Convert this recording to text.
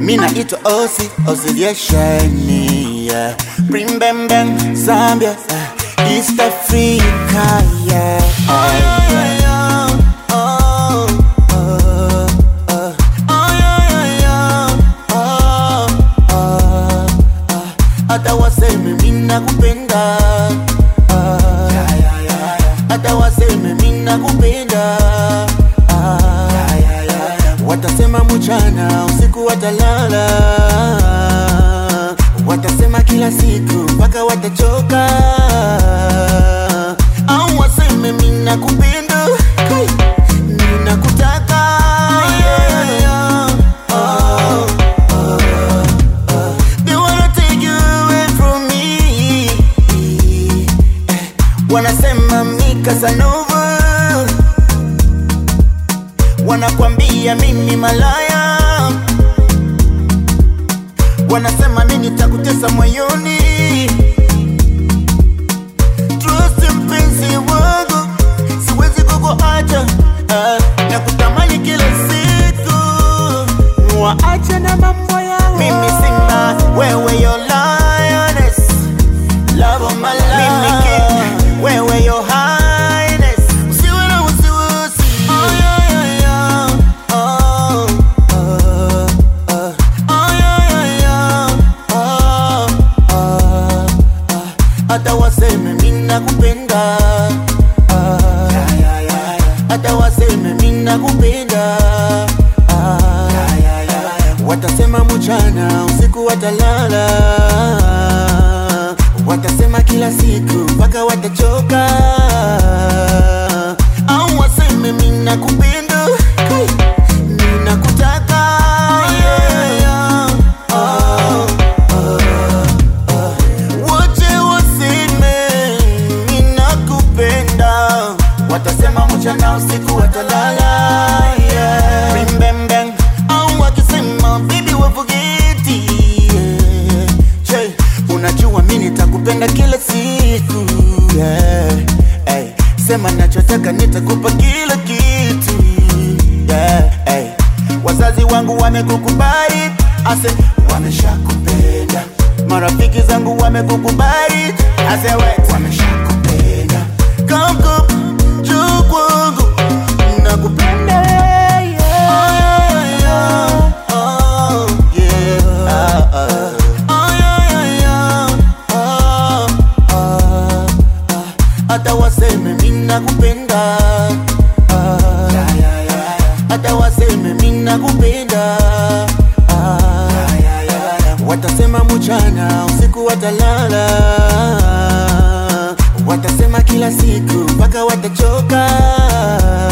Mi naitwa Osi, Osiliesheni yeah. Bring bang bang, Zambia uh, East Africa yeah. Oh, yeah, yeah, yeah. Oh, oh, oh. Oh, yeah, yeah, yeah. Oh, oh, oh. Hata waseme mi nakupenda Ah, hata waseme mi nakupenda Ah, watasema mchana usiku watalala watasema kila siku mpaka watachoka au waseme mi nakupenda Kai, mi nakutaka yeah, yeah. Oh, oh, oh. They wanna take you away from me Eh, wanasema mi Casanova wanakwambia mimi malaya, wanasema mimi nitakutesa moyoni. Trust mpenzi wangu, siwezi kukuacha ah, na kutamani kila siku, waacha na mambo yao. Mimi simba, wewe yo lioness, love of my life. Mimi king, wewe yo highness, usiwe na wasiwasi. Oh, yeah, yeah, yeah. Oh, oh, oh. Oh, yeah, yeah, yeah. Oh, oh, oh. Hata waseme mi nakupenda Ah, hata waseme mi nakupenda Ah, watasema mchana usiku watalala watasema kila siku mpaka watachoka au waseme mi nakupenda Kai, mi nakutaka yeah, yeah. Oh, oh, oh. Wote waseme mi nakupenda watasema mchana usiku watalala yeah. Bim, bam, bang. au wakisema bibi wafugeti yeah. Che, unajua mi nitakupenda kila siku yeah. hey. Sema nachotaka nitakupa kila kitu yeah. hey. Wazazi wangu wamekukubali, ase wameshakupenda. Marafiki zangu wamekukubali, ase we wameshakupenda. Come come, njoo kwangu, nakupenda yeah. Oh, yeah. Ah, ah. Oh, yeah, yeah, yeah. Oh, oh, oh. Hata waseme mi nakupenda Ah, hata waseme mi nakupenda Ah, watasema mchana usiku watalala watasema kila siku mpaka watachoka